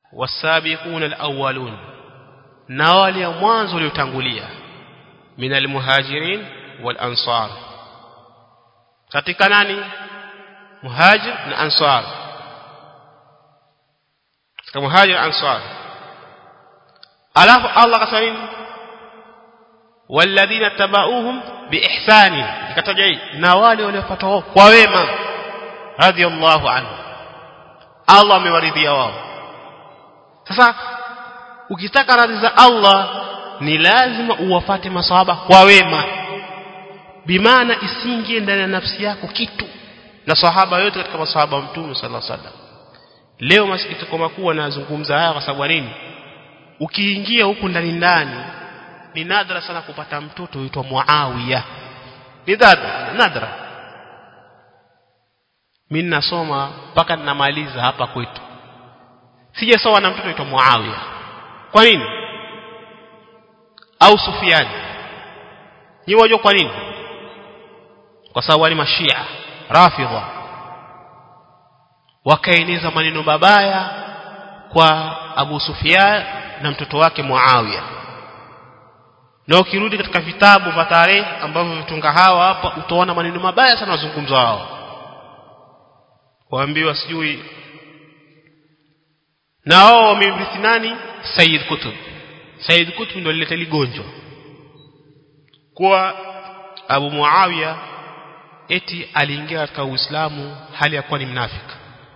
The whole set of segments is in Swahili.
wasabiquna alawwalun na wale wa mwanzo waliotangulia min almuhajirin wal ansar katika nani muhajir na ansar katika muhajir na ansar alafu Allah akasema nini walladhina tabauhum biihsani ikataja hii na wale waliofuata kwa wema radiyallahu anhu Allah amewaridhia wao sasa ukitaka radhi za Allah ni lazima uwafate masahaba kwa wema bimaana isingie ndani ya nafsi yako kitu na sahaba yote katika masahaba wa mtume sallallahu alaihi wasallam leo masikitiko makubwa nazungumza haya kwa sababu nini ukiingia huku ndani ndani ni nadra sana kupata mtoto huitwa Muawiya ni nadra nadra mimi nasoma mpaka ninamaliza hapa kwetu sijasoma na mtoto huitwa Muawiya kwa nini au Sufyan ni wajua kwa nini kwa sababu wale mashia rafidha wakaeneza maneno mabaya kwa Abu Sufyan na mtoto wake Muawiya na ukirudi katika vitabu vya tarehe ambavyo vitunga hawa hapa utaona maneno mabaya sana wazungumza wao waambiwa sijui na wao wamemrithi nani Said Kutub Said Kutub ndio alileta ligonjwa kwa Abu Muawiya eti aliingia katika Uislamu hali ya kuwa ni mnafiki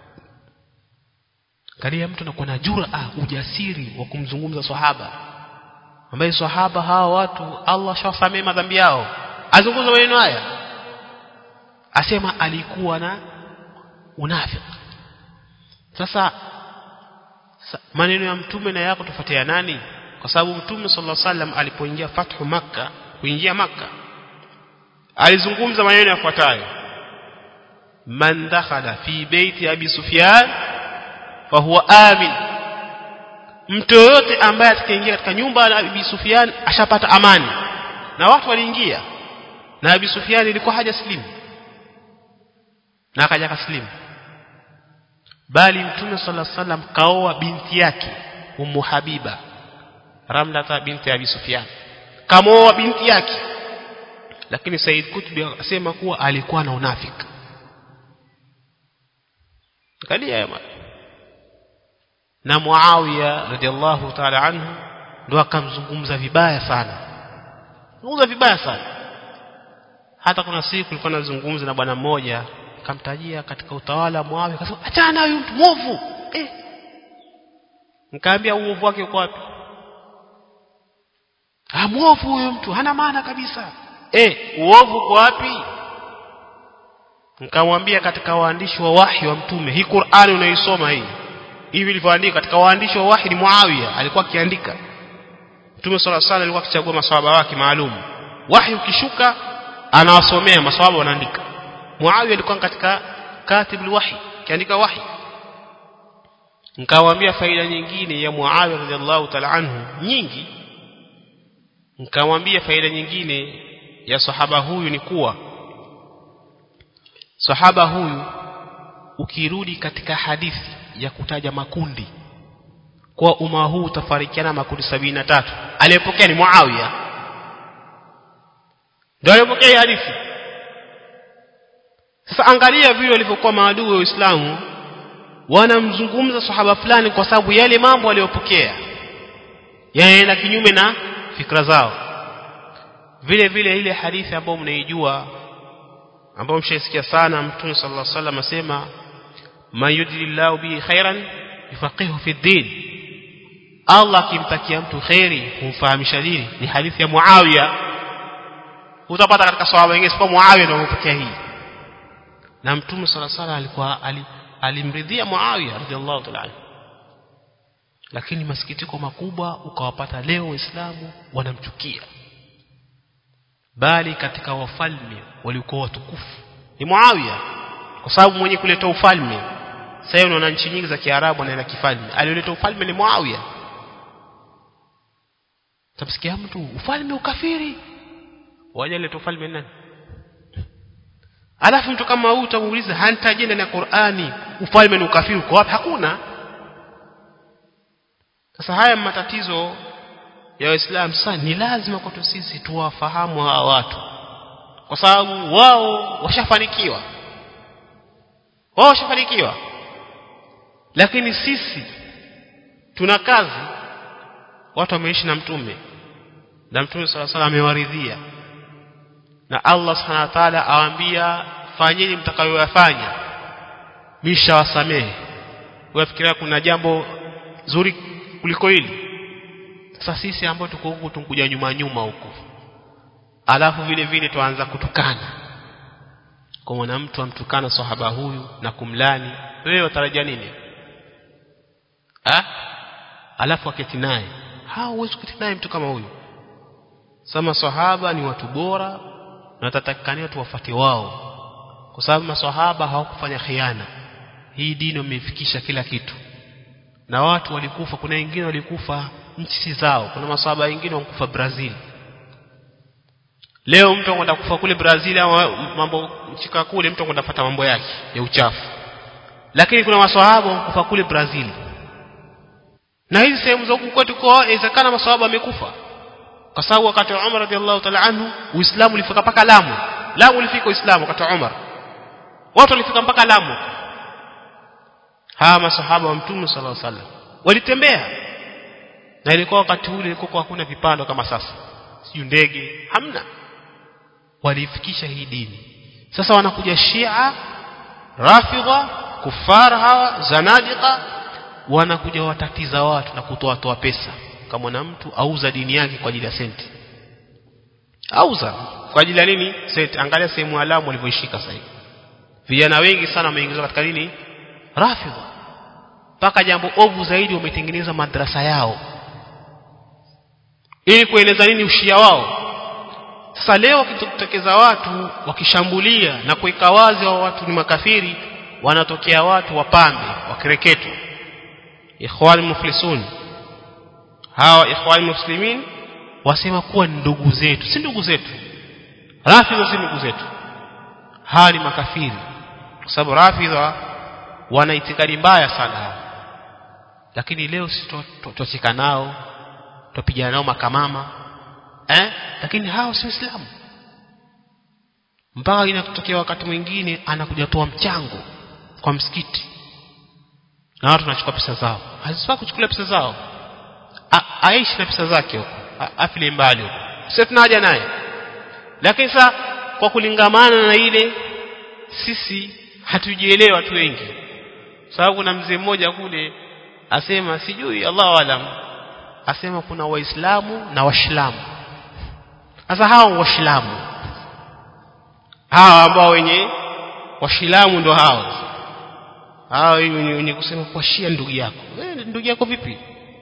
Kalia mtu anakuwa na jura ujasiri wa kumzungumza sahaba ambaye sahaba hawa watu Allah shawasamee madhambi yao azungumza maneno haya asema alikuwa na unafiki sasa maneno ya mtume na yako tufuatia nani kwa sababu mtume sallallahu alaihi wasallam alipoingia fathu makka kuingia makka alizungumza maneno yafuatayo man dakhala fi baiti abi sufyan fa huwa amin mtu yoyote ambaye atakaingia katika nyumba ya abi sufyan ashapata amani na watu waliingia na abi sufyan ilikuwa haja slimu na akaja kaslimu bali mtume sallallahu alaihi wasallam kaoa binti yake ummu habiba ramlata binti abi sufyan kamoa binti yake lakini Said Kutubi akasema kuwa alikuwa na unafiki kadia ya na Muawiya radhiallahu ta'ala anhu ndo akamzungumza vibaya sana zungumza vibaya sana hata kuna siku nilikuwa nazungumza na bwana mmoja akamtajia katika utawala wa Muawiya akasema achana huyu mtu mwovu eh nikamwambia uovu wake uko wapi ah mwovu huyo mtu hana maana kabisa eh uovu uko wapi nikamwambia katika waandishi wa wahi wa mtume hii Qur'ani unaisoma hii hivi ilivyoandika katika waandishi wa wahi ni Muawiya alikuwa akiandika Mtume صلى الله عليه alikuwa akichagua maswahaba wake maalum wahi ukishuka anawasomea maswahaba wanaandika Muawiya alikuwa katika katibul wahi kiandika wahi nikawaambia faida nyingine ya Muawiya radhiallahu ta'ala anhu nyingi nikamwambia faida nyingine ya sahaba huyu ni kuwa sahaba huyu ukirudi katika hadithi ya kutaja makundi kwa umma huu utafarikiana makundi sabini na tatu aliyepokea ni Muawiya ndio aliyepokea hadithi sasa angalia vile walivyokuwa maadui wa Uislamu wanamzungumza sahaba fulani kwa sababu yale mambo aliyopokea yanaenda kinyume na fikra zao vile vile ile hadithi ambayo mnaijua ambayo mshaisikia sana mtume sallallahu alaihi wasallam asema man yudilillahu bihi khairan yufaqihu fi din Allah akimtakia mtu khairi humfahamisha dini ni hadithi ya Muawiya utapata katika sahaba wengine sio Muawiya ndio amepokea hii na mtume sallallahu alaihi wasallam alikuwa ali, alimridhia Muawiya radhiallahu ta'ala lakini masikitiko makubwa ukawapata leo waislamu wanamchukia bali katika wafalme walikuwa watukufu ni Muawiya kwa sababu mwenye kuleta ufalme sasa unaona nchi nyingi za Kiarabu na kifalme aliyoleta ufalme ni Muawiya tamsikia mtu ufalme ukafiri waje leta ufalme nani alafu mtu kama huyu utamuuliza hantaje ndani ya Qur'ani ufalme ni ukafiri uko wapi hakuna sasa haya matatizo ya waislamu sasa ni lazima kwetu sisi tuwafahamu hawa watu kwa sababu wao washafanikiwa wao washafanikiwa lakini sisi tuna kazi watu wameishi na mtume na mtume sala sala amewaridhia na Allah subhanahu wa ta'ala awaambia fanyeni mtakayoyafanya misha wasamehe unafikiria kuna jambo zuri kuliko hili sasa sisi ambao tuko huku tunkuja nyuma nyuma huku alafu vile vile tuanza kutukana kwa mwana mtu amtukana sahaba huyu na kumlani wewe watarajia nini ha? alafu aketi naye hao huwezi kuketi naye mtu kama huyu sama sahaba ni watu bora na tatakikania tuwafate wao kwa sababu maswahaba hawakufanya khiana hii dini wamefikisha kila kitu na watu walikufa kuna wengine walikufa nchi zao kuna maswahaba wengine walikufa Brazil leo mtu anakwenda kufa kule Brazil au mambo nchika kule mtu anakwenda kupata mambo yake ya uchafu lakini kuna maswahaba walikufa kule Brazil na hizi sehemu za huku kwetu kwa inawezekana maswahaba wamekufa kwa sababu wakati wa Umar radhiallahu ta'ala anhu Uislamu ulifika mpaka Lamu Lamu ulifika Uislamu wakati wa Umar watu walifika mpaka Lamu hawa masahaba wa Mtume sallallahu alaihi wasallam walitembea na ilikuwa wakati ule ilikuwa hakuna vipando kama sasa sio ndege hamna walifikisha hii dini sasa wanakuja Shia Rafidha kufara hawa zanadika wanakuja watatiza watu na kutoa toa pesa kama na mtu auza dini yake kwa ajili ya senti auza kwa ajili ya nini senti angalia sehemu alamu walivyoishika sasa hivi vijana wengi sana wameingizwa katika nini rafidha mpaka jambo ovu zaidi wametengeneza madrasa yao ili kueleza nini ushia wao sasa leo wakitokeza watu wakishambulia na kuweka wazi wa watu ni makafiri wanatokea watu wapambe wakireketwa ikhwan muflisun hawa ikhwan muslimin wasema kuwa ni ndugu zetu si ndugu zetu rafidha si ndugu zetu hawa ni makafiri kwa sababu rafidha wana itikadi mbaya sana lakini leo sisi tutacheka nao tupigana nao makamama eh lakini hao si waislamu mpaka inatokea wakati mwingine anakuja toa mchango kwa msikiti na watu wanachukua pesa zao hazifaa kuchukua pesa zao A, aishi na pesa zake huko afile mbali huko sisi tunaja naye lakini sasa kwa kulingamana na ile sisi hatujielewa watu wengi sababu kuna mzee mmoja kule asema sijui Allahu alam asema kuna waislamu na waislamu sasa hao waislamu hawa ambao wenye waislamu ndo hao hao wenye kusema kwa shia ndugu yako eh ndugu yako vipi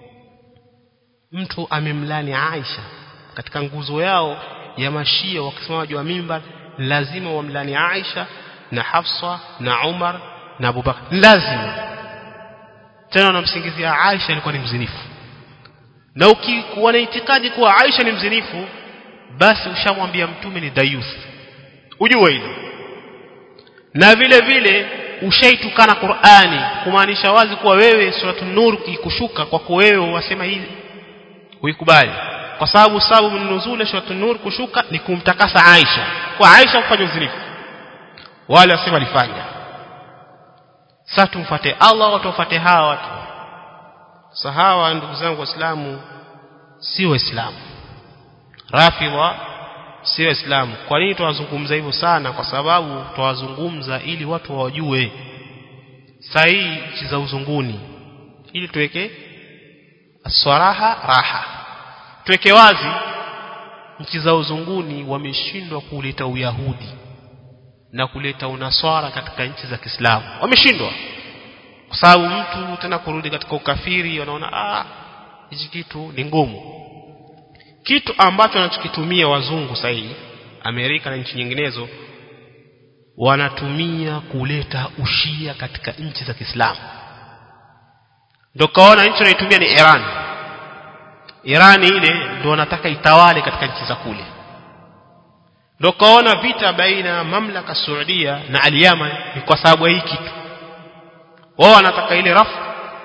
mtu amemlani Aisha katika nguzo yao ya mashia wakisimama juu ya mimbar lazima wamlani Aisha na Hafsa na Umar na Abubakar lazima tena wanamsingizia Aisha alikuwa ni mzinifu na ukikuwa na itikadi kuwa Aisha ni mzinifu basi ushamwambia mtume ni dayuth ujue hilo na vile vile ushaitukana Qur'ani kumaanisha wazi kuwa wewe suratul nur ikushuka kwako wewe wasema hii uikubali kwa sababu sababu nuzul suratul nur kushuka ni kumtakasa Aisha kwa Aisha kufanya uzinifu wale wasema alifanya sasa tumfuate Allah watu wafuate hawa watu sahawa ndugu zangu waislamu si waislamu rafidha si waislamu kwa nini tunazungumza hivyo sana kwa sababu tunawazungumza ili watu wajue sahihi nchi za uzunguni ili tuweke aswaraha raha tuweke wazi nchi za uzunguni wameshindwa kuleta uyahudi na kuleta unaswara katika nchi za Kiislamu wameshindwa kwa sababu mtu tena kurudi katika ukafiri wanaona ah hichi kitu ni ngumu kitu ambacho wanachokitumia wazungu sahihi Amerika na nchi nyinginezo wanatumia kuleta ushia katika nchi za Kiislamu ndio kaona nchi wanaitumia ni Iran Iran ile ndio wanataka itawale katika nchi za kule ndio kaona vita baina mamlaka Saudia na Al-Yaman ni kwa sababu ya hii kitu wao wanataka ile rafu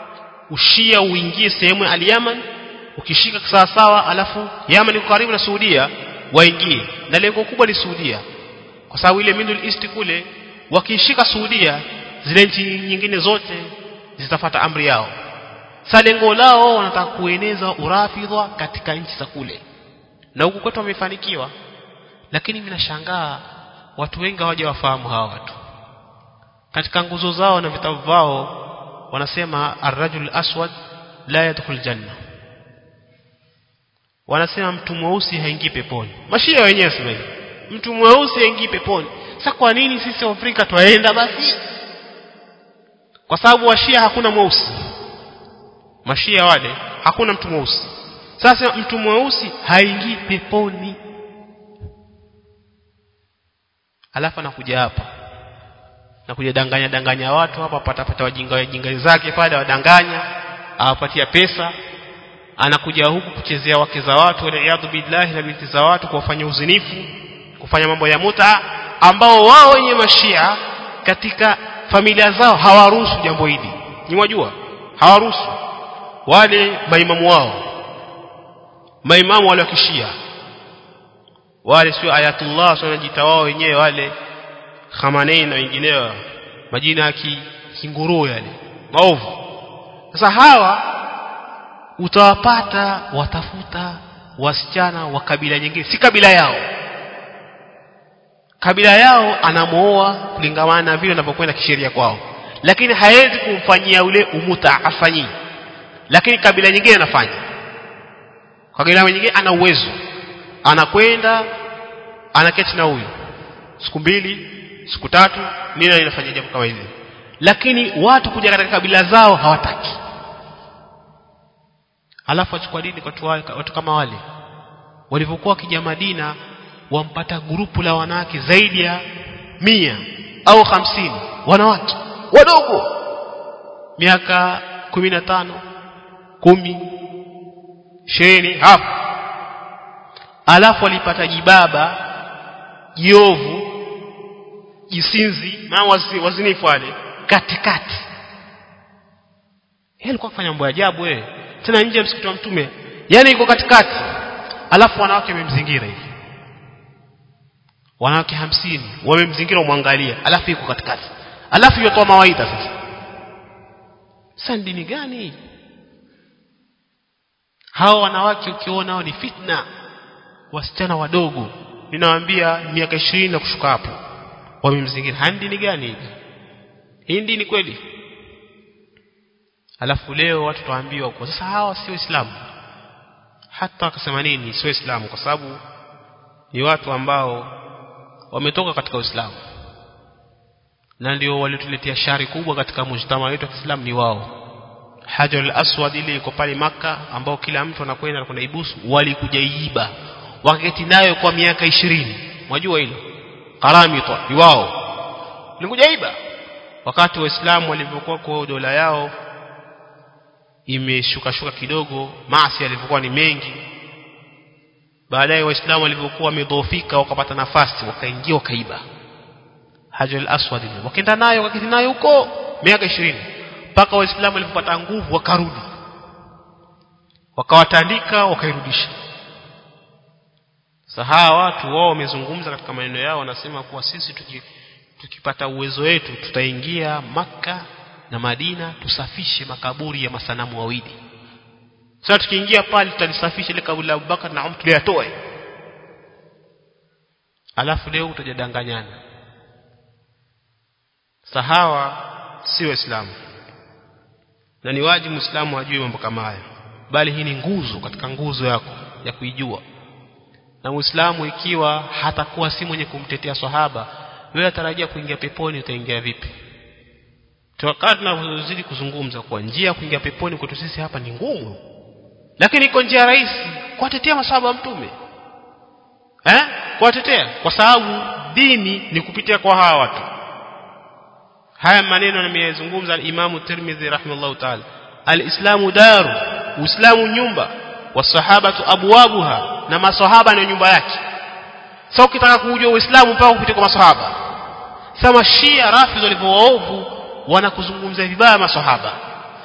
ushia uingie sehemu ya al-Yaman ukishika sawa sawa alafu Yaman iko karibu na Saudia waingie na lengo kubwa ni Saudia kwa sababu ile Middle East kule wakishika Saudia zile nchi nyingine zote zitafata amri yao sasa lengo lao wanataka kueneza urafidha katika nchi za kule na huku kwetu wamefanikiwa lakini mimi nashangaa watu wengi hawajawafahamu hawa watu katika nguzo zao na vitabu vao wanasema ar-rajul aswad la yadkhul janna wanasema mtu mweusi haingii peponi mashia wenyewe sema hivi mtu mweusi haingii peponi sasa kwa nini sisi Afrika twaenda basi kwa sababu washia hakuna mweusi mashia wale hakuna mtu mweusi sasa mtu mweusi haingii peponi alafu anakuja hapa na kuja danganya danganya watu hapa pata pata wajinga wajinga zake pale wadanganya awapatia pesa anakuja huku kuchezea wake za watu waliaadhu billahi na binti za watu kuwafanya uzinifu kufanya mambo ya muta ambao wao wenye mashia katika familia zao hawaruhusu jambo hili ni wajua hawaruhusu wale maimamu wao maimamu wale wa kishia wale sio ayatullah sio wanajiita wao wenyewe wale Khamenei na wengineo majina ya kinguruu yale maovu sasa hawa utawapata watafuta wasichana wa kabila nyingine si kabila yao kabila yao anamooa kulingamana na vile anavyokwenda kisheria kwao lakini hawezi kumfanyia ule umuta afanyii lakini kabila nyingine anafanya kabila nyingine ana uwezo anakwenda anaketi na huyu siku mbili siku tatu nini inafanya jambo kama hili lakini watu kuja katika kabila zao hawataki alafu achukua dini kwa watu, watu kama wale walivyokuwa wakija Madina wampata grupu la wanawake zaidi ya mia au hamsini wanawake wadogo miaka kumi na tano kumi ishirini hapo alafu walipata jibaba jiovu jisinzi na wazinifu wale katikati yeye alikuwa kufanya mambo ya ajabu wewe tena nje ya msikiti wa mtume yani iko katikati alafu wanawake wamemzingira hivi wanawake hamsini wamemzingira umwangalia alafu iko katikati alafu yotoa mawaidha sasa sasa dini gani hii hao wanawake ukiona hao ni fitna wasichana wadogo ninawaambia miaka ishirini na kushuka hapo wamemzingira hani dini gani hii hii dini kweli alafu leo watu tuambiwa kwa sasa hawa sio Uislamu hata wakasema nini sio Uislamu kwa sababu ni watu ambao wametoka katika Uislamu na ndio walituletea shari kubwa katika mujtama wetu wa Kiislamu ni wao Hajar al-Aswad ile iko pale maka ambao kila mtu anakwenda na kuna ibusu walikuja iiba wakati nayo kwa miaka ishirini mwajua hilo karamita ni wao walikuja iba wakati waislamu walivyokuwa kwa dola yao imeshuka shuka kidogo maasi yalivyokuwa ni mengi baadaye waislamu walivyokuwa wamedhoofika wakapata nafasi wakaingia wakaiba Hajar al-Aswad wakaenda nayo wakati nayo huko miaka ishirini mpaka waislamu walipopata nguvu wakarudi wakawatandika wakairudisha sasa hawa watu wao wamezungumza katika maneno yao wanasema kuwa sisi tuki, tukipata uwezo wetu tutaingia maka na Madina tusafishe makaburi ya masanamu wawili sasa tukiingia pale tutalisafisha ile kaburi la Abubakar na Umar tuliyatoe alafu leo utajadanganyana sahawa si waislamu na ni wajibu muislamu ajue mambo kama haya bali hii ni nguzo katika nguzo yako ya kuijua na muislamu ikiwa hatakuwa si mwenye kumtetea sahaba wewe atarajia kuingia peponi utaingia vipi wakati tunazidi kuzungumza kwa njia ya kuingia peponi kwetu sisi hapa ni ngumu lakini iko njia rahisi kuwatetea masahaba wa mtume eh kuwatetea kwa sababu dini ni kupitia kwa hawa watu haya maneno nimeyazungumza al-Imam Tirmidhi rahimahullah ta'ala al-Islamu daru Uislamu nyumba wasahabatu abwabuha na masahaba na nyumba yake sasa so, ukitaka kujua Uislamu mpaka kupitia kwa masahaba sasa Shia Rafidh walivyowaovu wanakuzungumzia vibaya masahaba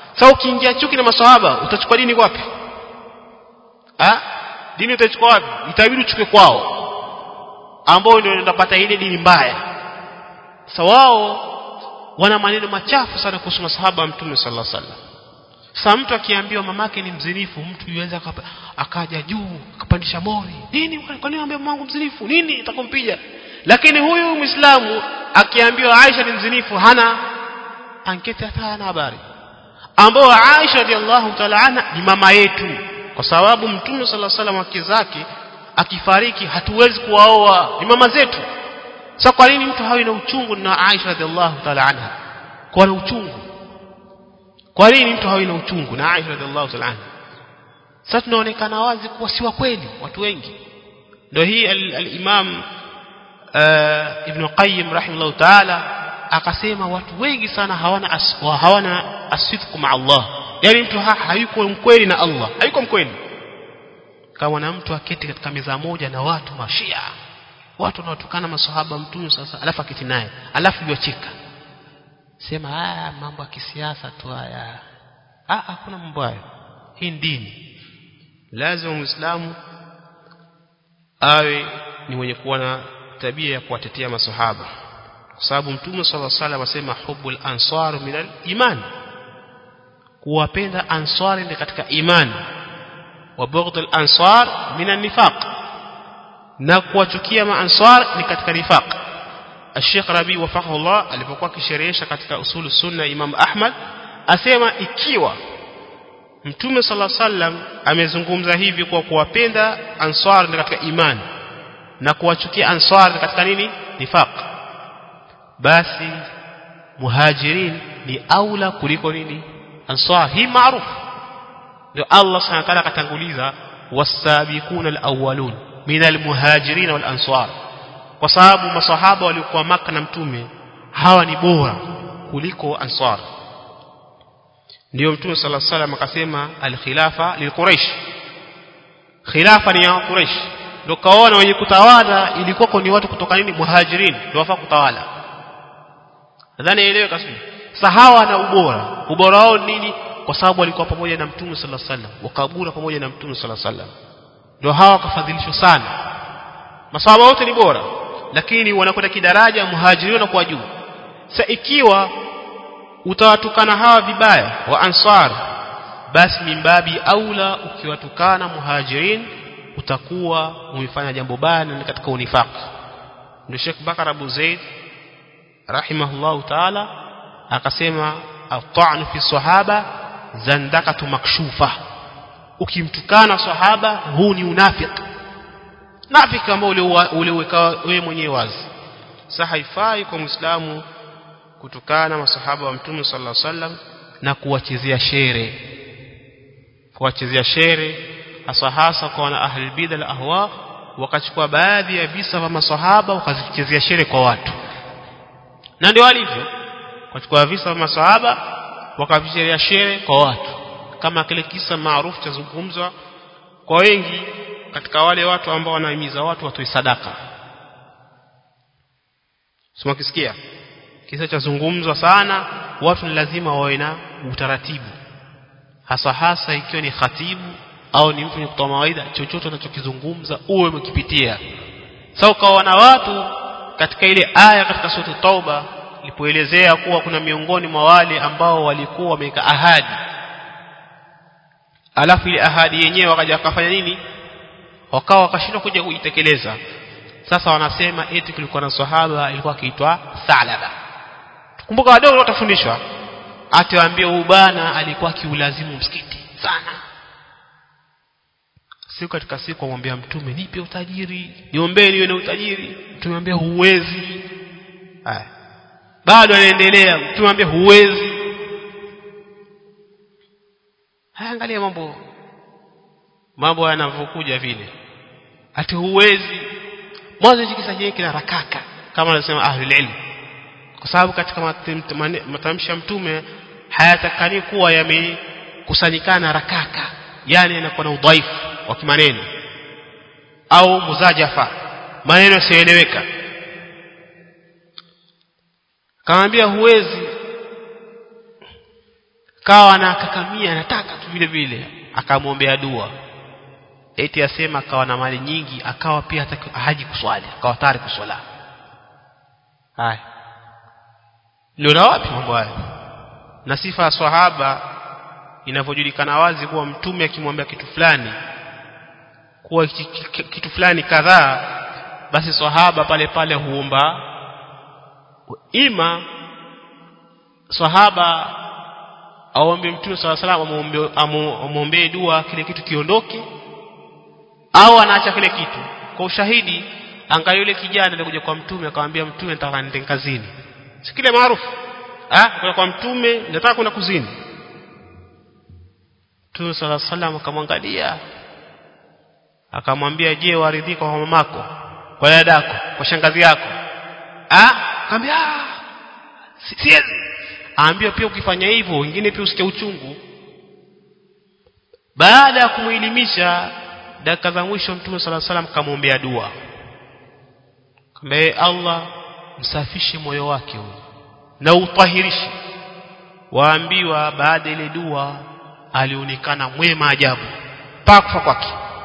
sasa ukiingia chuki na maswahaba utachukua dini wapi ah dini utachukua wapi itabidi uchukue kwao ambao ndio unapata ile dini mbaya sasa wao wana maneno machafu sana kuhusu masahaba wa mtume sallallahu alaihi wasallam sasa mtu akiambiwa mamake ni mzinifu mtu yuweza akaja juu akapandisha mori nini kwa nini ambaye mwangu mzinifu nini itakumpiga lakini huyu muislamu akiambiwa Aisha ni mzinifu hana anketi hata hana habari ambao Aisha radhiallahu ta'ala anha ni mama yetu kwa sababu mtume sallallahu alaihi wasallam wake zake akifariki hatuwezi kuwaoa ni mama zetu sasa kwa nini mtu hawi na uchungu na Aisha radhiallahu ta'ala anha kwa na uchungu kwa nini mtu hawi na uchungu na Aisha radhiallahu ta'ala anha sasa tunaonekana wazi kuwa si wa kweli watu wengi ndio hii al-Imam Ibn Qayyim rahimahullah ta'ala akasema watu wengi sana hawana aswa hawana asifku ma Allah yani mtu ha, hayuko mkweli na Allah hayuko mkweli kama na mtu aketi katika meza moja na watu mashia watu wanaotukana maswahaba mtume sasa alafu aketi naye alafu yocheka sema haya mambo ya kisiasa tu haya ah hakuna mambo hayo hii dini lazima muislamu awe ni mwenye kuwa na tabia ya kuwatetea maswahaba kwa sababu mtume sallallahu alaihi wasallam asema hubbul ansar minal iman kuwapenda ansari ni katika imani wa bughdul ansar minan nifaq na kuwachukia maansar ni katika nifaq Sheikh Rabi wafaqahullah alipokuwa akisherehesha katika usulu sunna Imam Ahmad asema ikiwa Mtume sallallahu alaihi wasallam amezungumza hivi kwa kuwapenda ansar ni katika imani na kuwachukia ansar katika nini nifaq basi muhajirin ni aula kuliko nini ansar hii maarufu ndio Allah subhanahu wa ta'ala akatanguliza wasabiquna alawwalun min almuhajirin wal ansar kwa sababu masahaba waliokuwa maka na mtume hawa ni bora kuliko ansar ndio mtume sallallahu alaihi wasallam akasema alkhilafa lilquraish khilafa ni ya quraish ndio kaona wenye kutawala ilikuwa ni watu kutoka nini muhajirin ndio wafaa kutawala nadhani elewe kasema sahawa na ubora ubora wao nini kwa sababu walikuwa pamoja na mtume sallallahu alaihi wasallam wakabura pamoja na mtume sallallahu alaihi wasallam ndio hawa wakafadhilishwa sana masahaba wote ni bora lakini wanakwenda kidaraja muhajirin na kwa juu sasa ikiwa utawatukana hawa vibaya wa ansar basi mimbabi aula ukiwatukana muhajirin utakuwa umefanya jambo baya na katika unifaq ndio Sheikh Bakar Abu Zaid rahimahullah ta'ala akasema at-ta'n fi sahaba zandakatu makshufa ukimtukana sahaba huu ni unafiki nafiki ambao uliweka wewe mwenyewe wazi sasa haifai kwa muislamu kutukana masahaba wa mtume sallallahu alaihi wasallam na kuwachezea shere kuwachezea shere hasa hasa kwa wana ahli bid'a al ahwa wakachukua baadhi ya visa vya masahaba wakazichezea shere kwa watu na ndio walivyo wakachukua visa vya masahaba wakavichezea shere kwa watu kama kile kisa maarufu cha zungumzwa kwa wengi katika wale watu ambao wanahimiza watu watoe sadaka sema kisikia kisa cha zungumzwa sana watu ni lazima wawe na utaratibu hasa hasa ikiwa ni khatibu au ni mtu mwenye kutoa mawaidha chochote unachokizungumza uwe umekipitia sasa ukawa na watu katika ile aya katika sura tauba ilipoelezea kuwa kuna miongoni mwa wale ambao walikuwa wameweka ahadi alafu ile ahadi yenyewe wakaja wakafanya nini wakawa wakashindwa kuja kuitekeleza sasa wanasema eti kulikuwa na sahaba ilikuwa akiitwa Salaba kumbuka wadogo watafundishwa atiwaambie huyu bana alikuwa kiulazimu msikiti sana siku katika siku amwambia mtume nipe utajiri niombee niwe na utajiri mtume ambia huwezi haya bado anaendelea mtume ambia huwezi haya angalia mambo mambo yanavyokuja vile ati huwezi mwanzo hiki kisa chenyewe kina rakaka kama anasema ahlul ilm kwa sababu katika matamshi ya mtume hayatakani kuwa yamekusanyikana rakaka yani yanakuwa na udhaifu wa kimaneno au muzajafa maneno yasiyoeleweka kamwambia huwezi kawa anakakamia anataka tu vile vile akamwombea dua eti asema akawa na mali nyingi akawa pia hataki haji kuswali akawa tayari kuswala haya ndio wapi mambo haya na sifa ya swahaba inavyojulikana wazi kuwa mtume akimwambia kitu fulani kuwa kitu fulani kadhaa basi swahaba pale pale huomba ima swahaba aombe mtume swalla salam amwombee dua kile kitu kiondoke au anaacha kile kitu kwa ushahidi angalia yule kijana alikuja kwa mtume akamwambia mtume nataka niende kazini si kile maarufu ah kwa mtume nataka kwenda kuzini Mtume sala salam akamwangalia akamwambia je waridhika kwa mamako kwa dadako kwa shangazi yako ah akamwambia siwezi aambia pia ukifanya hivyo wengine pia usikie uchungu baada ya kumuelimisha dakika za mwisho Mtume sala salam kamwombea dua kambe Allah msafishe moyo wake huyo na utahirishe waambiwa baada ile dua alionekana mwema ajabu mpaka kufa kwake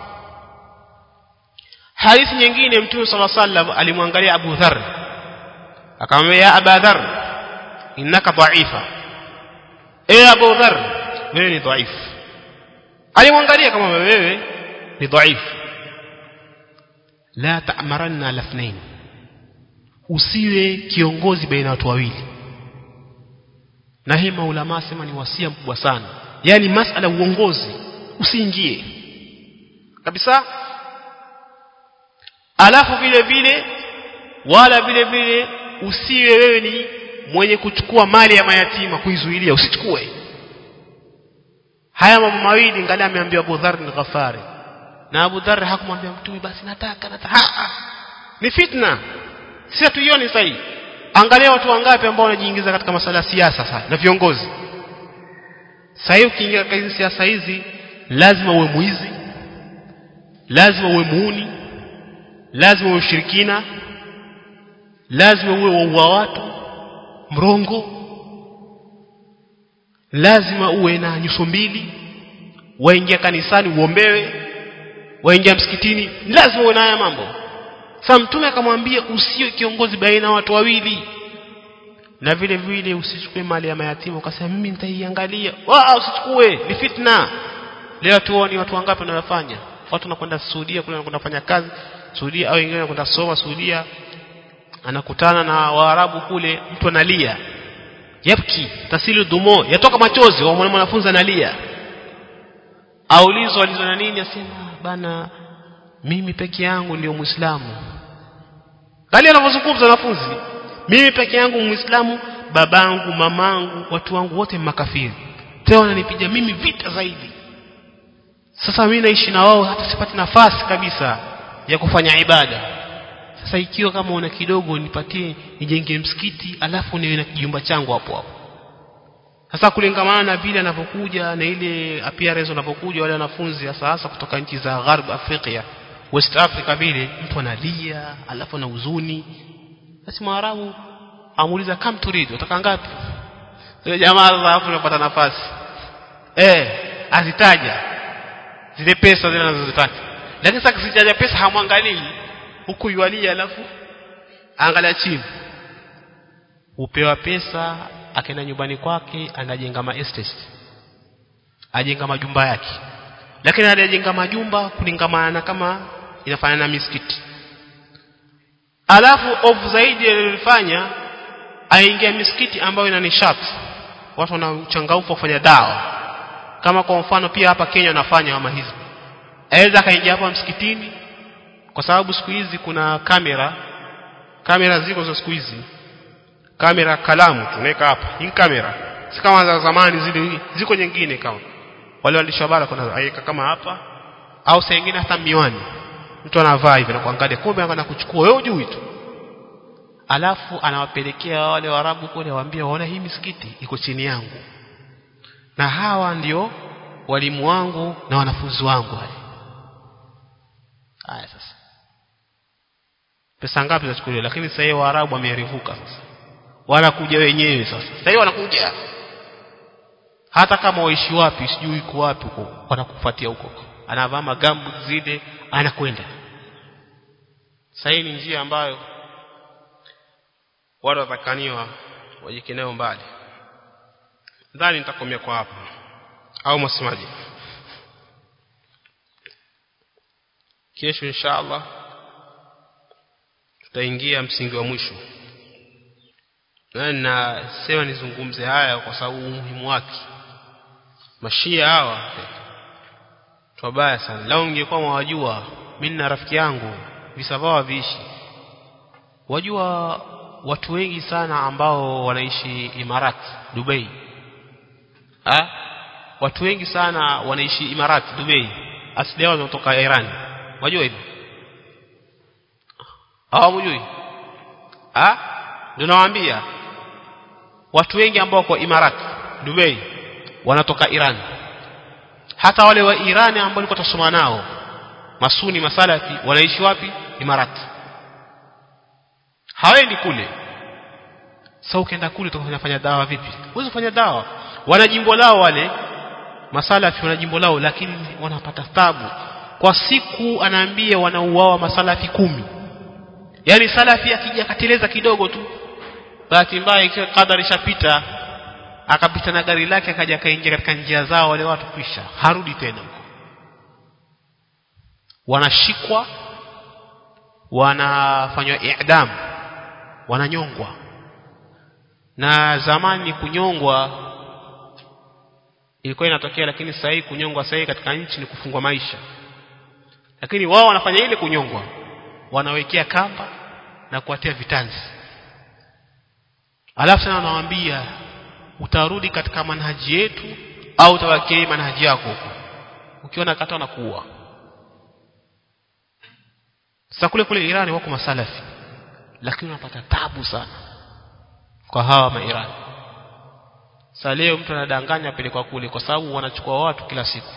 hadithi nyingine mtume sala sallam alimwangalia Abu Dharr akamwambia ya Abu Dharr innaka dha'ifa eh Abu Dharr wewe ni dhaifu alimwangalia kama wewe ni dhaifu la ta'maranna lafnain usiwe kiongozi baina watu wawili na hii maulama sema ni wasia mkubwa sana yani masala uongozi usiingie kabisa alafu vile vile wala vile vile usiwe wewe ni mwenye kuchukua mali ya mayatima kuizuilia usichukue haya mambo mawili ngali ameambiwa Abu Dharr ni Ghafari na Abu Dharr hakumwambia mtume basi nataka nataka ha, ni fitna sisi tuione sahihi angalia watu wangapi ambao wanajiingiza katika masuala ya siasa sasa na viongozi sasa ukiingia katika hizi siasa hizi lazima uwe muizi lazima uwe muuni lazima uwe ushirikina lazima uwe waua watu mrongo lazima uwe na nyuso mbili waingia kanisani uombewe waingia msikitini lazima uwe na haya mambo sasa mtume akamwambia usiwe kiongozi baina watu wawili na vile vile usichukue mali ya mayatima ukasema mimi nitaiangalia wao usichukue ni fitna leo tuone watu wangapi wanayofanya watu wanakwenda Saudia kule wanakwenda kufanya kazi Saudia au wengine wanakwenda soma Saudia anakutana na Waarabu kule mtu analia yapki tasilu dumo yatoka machozi wa mwanafunzi analia aulizwa alizwa na nini asema bana mimi peke yangu ndio muislamu kali anavyozungumza wanafunzi mimi peke yangu muislamu babangu mamangu watu wangu wote makafiri tena wananipiga mimi vita zaidi sasa mimi naishi na wao hata sipati nafasi kabisa ya kufanya ibada sasa ikiwa kama una kidogo nipatie nijenge msikiti alafu niwe na kijumba changu hapo hapo sasa kulingamana na vile anapokuja na ile appearance anapokuja wale wanafunzi hasa hasa kutoka nchi za Gharb Afrika West Africa vile mtu analia alafu na huzuni basi Mwarabu amuuliza kam turid utaka ngapi yule jamaa sasa hapo unapata nafasi eh azitaja zile pesa zile anazozitaka lakini sasa kisitaja pesa hamwangalii huku yualia alafu angalia chini upewa pesa akaenda nyumbani kwake anajenga ma estate ajenga majumba yake lakini anajenga majumba kulingamana kama inafanana na misikiti alafu ofu zaidi alilofanya aingia misikiti ambayo ina nishati watu wana uchangamfu wa kufanya dawa kama kwa mfano pia hapa Kenya wanafanya kama hizi aweza akaingia hapa msikitini kwa sababu siku hizi kuna kamera kamera ziko za siku hizi kamera kalamu tunaweka hapa hii kamera si kama za zamani zile ziko nyingine kama wale waandishi wa habari kuna aweka kama hapa au saa nyingine hata miwani mtu anavaa hivi na kuangalia kumbe anakwenda kuchukua wewe hujui tu alafu anawapelekea wale warabu kule waambia waona hii misikiti iko chini yangu na hawa ndio walimu wangu na wanafunzi wangu wale haya sasa pesa ngapi zachukuliwa lakini sasa hivi waarabu wamearifuka sasa wanakuja wenyewe sasa sasa hivi wanakuja hata kama waishi wapi sijui iko wapi huko wanakufuatia huko anavaa magambu zile anakwenda sasa hii ni njia ambayo watu watakaniwa wajikeneo mbali ndani nitakomea kwa hapa au msemaji kesho inshallah tutaingia msingi wa mwisho na nasema nizungumze haya kwa sababu umuhimu wake mashia hawa twabaya sana lao ningekuwa mwajua mimi na rafiki yangu visa vao viishi wajua watu wengi sana ambao wanaishi Imarat Dubai ha? watu wengi sana wanaishi Imarat Dubai asili yao wanatoka Iran wajua hivyo hawamjui ah ndio nawaambia watu wengi ambao kwa Imarat Dubai wanatoka Iran hata wale wa Iran ambao nilikuwa tusoma nao masuni masalafi wanaishi wapi Imarat hawendi kule sasa ukienda kule utafanya dawa vipi huwezi kufanya dawa wana jimbo lao wale masalafi wana jimbo lao lakini wanapata tabu kwa siku anaambia wanauawa masalafi kumi yani salafi akija akateleza kidogo tu bahati mbaya ikiwa kadari ishapita akapita na gari lake akaja akaingia katika njia zao wale watu kwisha harudi tena huko wanashikwa wanafanywa i'dam wananyongwa na zamani kunyongwa ilikuwa inatokea lakini sasa hii kunyongwa sasa hii katika nchi ni kufungwa maisha lakini wao wanafanya ile kunyongwa wanawekea kamba na kuwatia vitanzi alafu sana wanawaambia utarudi katika manhaji yetu au utawakia manhaji yako huko ukiona kata wanakuua sasa kule kule Irani wako masalafi lakini unapata tabu sana kwa hawa mairani sasa leo mtu anadanganya pelekwa kule kwa sababu wanachukua watu kila siku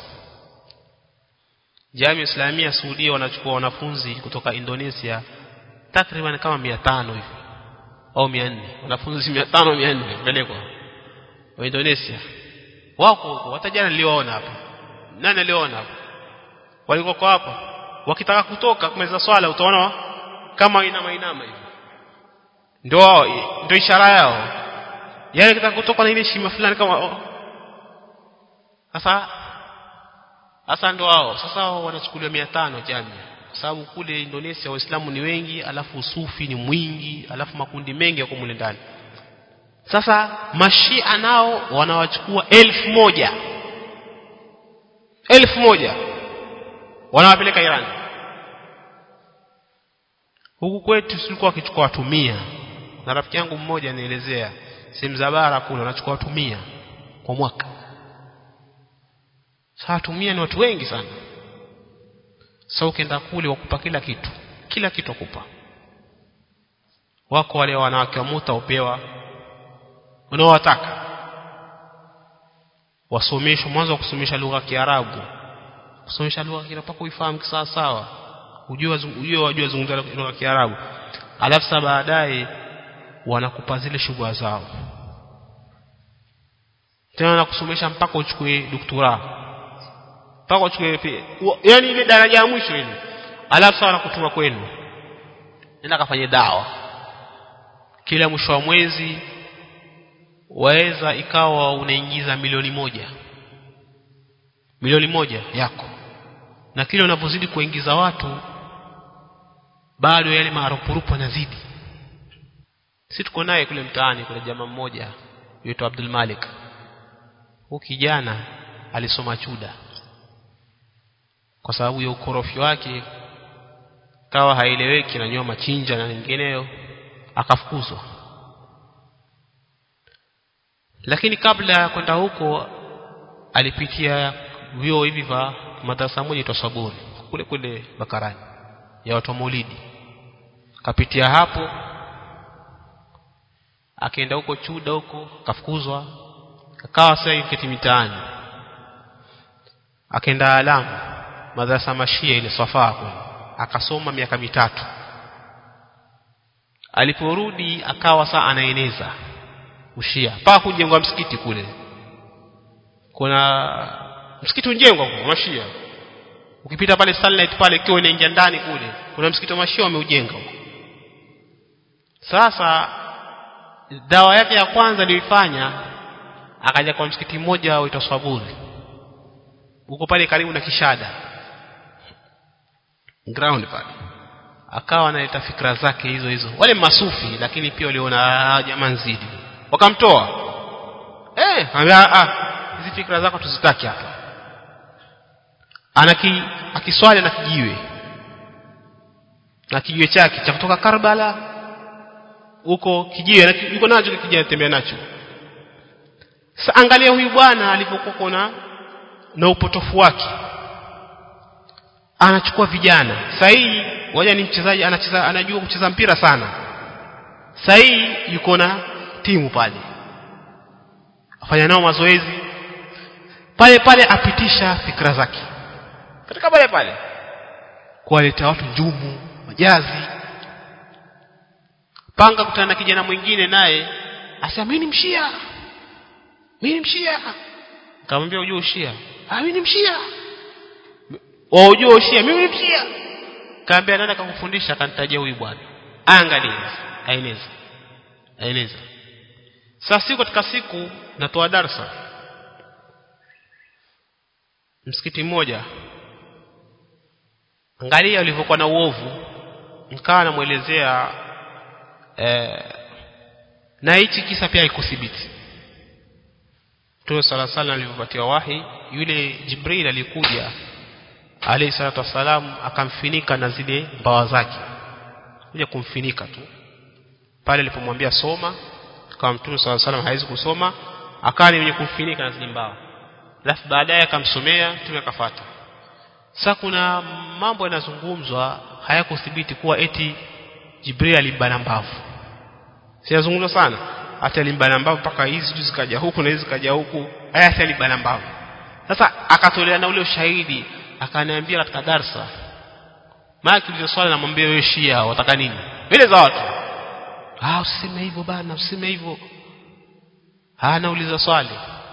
Jamii Islamia Saudia wanachukua wanafunzi kutoka Indonesia takriban kama 500 hivi au 400 wanafunzi 500 400 pelekwa wa Indonesia wako huko hata jana niliwaona hapa nani aliona hapa walikuwa kwa hapa wakitaka kutoka kumeza swala utaona kama inama inama hivi ndio ndio ishara yao yale kitaka kutoka na ile shima fulani kama sasa sasa ndio hao sasa wao wanachukuliwa 500 jamii kwa sababu kule Indonesia waislamu ni wengi alafu usufi ni mwingi alafu makundi mengi yako mule ndani sasa mashia nao wanawachukua elfu moja elfu moja wanawapeleka Iran huku kwetu tulikuwa wakichukua watu mia na rafiki yangu mmoja anielezea sehemu za bara kule wanachukua watu mia kwa mwaka sasa watu mia ni watu wengi sana sasa ukienda kule wakupa kila kitu kila kitu wakupa wako wale wanawake wa muta upewa unaowataka wasomeshwe mwanzo wa kusomesha lugha ya Kiarabu kusomesha lugha ya Kiarabu mpaka uifahamu sawa sawa ujue ujue wajue zungumza lugha ya Kiarabu alafu sasa baadaye wanakupa zile shughuli zao tena nakusomesha mpaka uchukue doktora mpaka uchukue yani ile daraja ya mwisho ile alafu sasa wanakutuma kwenu nenda kafanye dawa kila mwisho wa mwezi waweza ikawa unaingiza milioni moja milioni moja yako na kile unavyozidi kuingiza watu bado yale marupurupu yanazidi si tuko naye kule mtaani kuna jamaa mmoja yuitwa Abdul Malik huyu kijana alisoma chuda kwa sababu ya ukorofi wake kawa haieleweki na nyoma chinja na nyingineyo akafukuzwa lakini kabla ya kwenda huko alipitia vyuo hivi vya madrasa moja itwa Saburi kule kule Bakarani ya watu wa Maulidi kapitia hapo akaenda huko chuda huko kafukuzwa akawa sasa hivi mitaani akaenda Alamu madrasa mashia ile Safaa kule akasoma miaka mitatu aliporudi akawa saa anaeneza ushia mpaka kujengwa msikiti kule kuna msikiti unjengwa kwa mashia ukipita pale sunlight pale ikiwa inaingia ndani kule kuna msikiti wa mashia wameujenga huko sasa dawa yake ya kwanza aliyoifanya akaja kwa msikiti mmoja uitwa Swaburi huko pale karibu na Kishada ground pale akawa analeta fikra zake hizo hizo wale masufi lakini pia waliona jamaa nzidi wakamtoa eh ah hizi fikra zako tuzitaki hapa anaki akiswali na kijiwe na kijiwe chake cha kutoka Karbala huko kijiwe yuko nacho kijiwe anatembea nacho sasa angalia huyu bwana alipokuwa kuna na upotofu wake anachukua vijana sahihi waja ni mchezaji anacheza anajua kucheza mpira sana sahihi yuko na timu pale afanya nao mazoezi pale pale apitisha fikra zake katika pale pale kuwaleta watu njumu majazi panga kutana na kijana mwingine naye asema mimi ni mshia mimi ni mshia nikamwambia ujue ushia ah mimi ni mshia wao ujue ushia mimi ni mshia kaambia nani akakufundisha akanitajia huyu bwana angalia aeleza aeleza sasa siku katika siku natoa darsa msikiti mmoja angalia ulivyokuwa na uovu nikawa namuelezea eh, na hichi kisa pia ikuthibiti Mtume sala sala alivyopatia wahi yule Jibril alikuja alayhi salatu wasalam akamfinika na zile mbawa zake kuja kumfinika tu pale alipomwambia soma kama Mtume sala salam hawezi kusoma akawa ni mwenye kumfinika na zile mbawa alafu baadaye akamsomea Mtume akafuata sasa kuna mambo yanazungumzwa hayakuthibiti kuwa eti Jibril alibana mbavu siyazungumza sana hata alimbana mbavu mpaka hizi tu zikaja huku na hizi zikaja huku haya alibana mbavu sasa akatolea na ule ushahidi akaniambia katika darsa maana kilizo swali namwambia wewe Shia wataka nini mbele za watu ah usiseme hivyo bana usiseme hivyo ah nauliza swali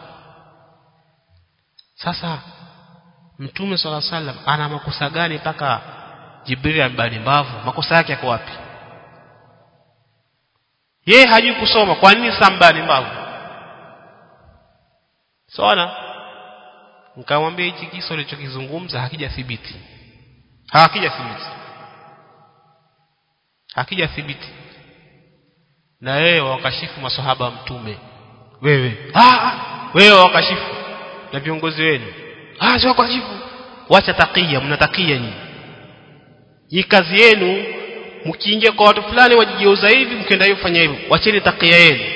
sasa mtume swalla sallam ana makosa gani mpaka Jibril ambani mbavu makosa yake yako wapi yeye hajui kusoma kwa nini sambani mbavu sawa nikamwambia hichi kisa ulichokizungumza hakijathibiti hakijathibiti hakijathibiti na wewe wakashifu masahaba mtume wewe ah wewe wakashifu na viongozi wenu ah sio wakashifu wacha takia mnatakia nyinyi hii kazi yenu mkiingia kwa watu fulani wajigeuza hivi mkienda hivi fanya hivyo wacheni takia yenu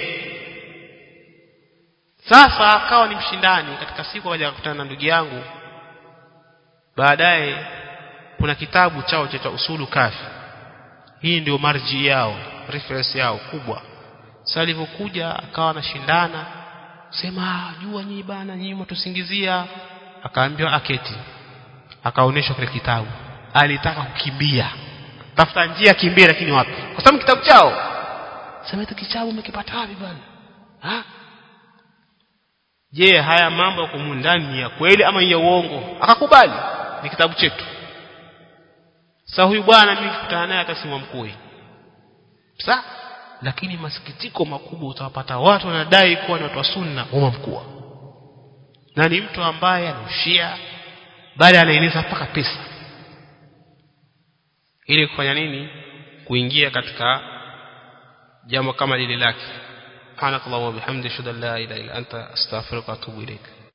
sasa akawa ni mshindani katika siku akaja kukutana na ndugu yangu baadaye kuna kitabu chao cha usulu kafi hii ndio marji yao reference yao kubwa sasa alivyokuja akawa anashindana sema jua nyinyi bana nyinyi mtusingizia akaambiwa aketi akaonyeshwa kile kitabu alitaka kukimbia tafuta njia kimbia lakini wapi kwa sababu kitabu chao sema hicho kitabu umekipata wapi bana ha je haya mambo yako ndani ni ya kweli ama ya uongo akakubali ni kitabu chetu sasa huyu bwana mimi nikutana naye atasimwa mkuu sasa lakini masikitiko makubwa utawapata watu wanadai kuwa ni watu wa sunna umma mkuu na ni mtu ambaye anushia bali anaeleza mpaka pesa ili kufanya nini kuingia katika jambo kama lile lake subhanakallah wa bihamdika ashhadu an la ilaha illa anta astaghfiruka wa atubu ilaik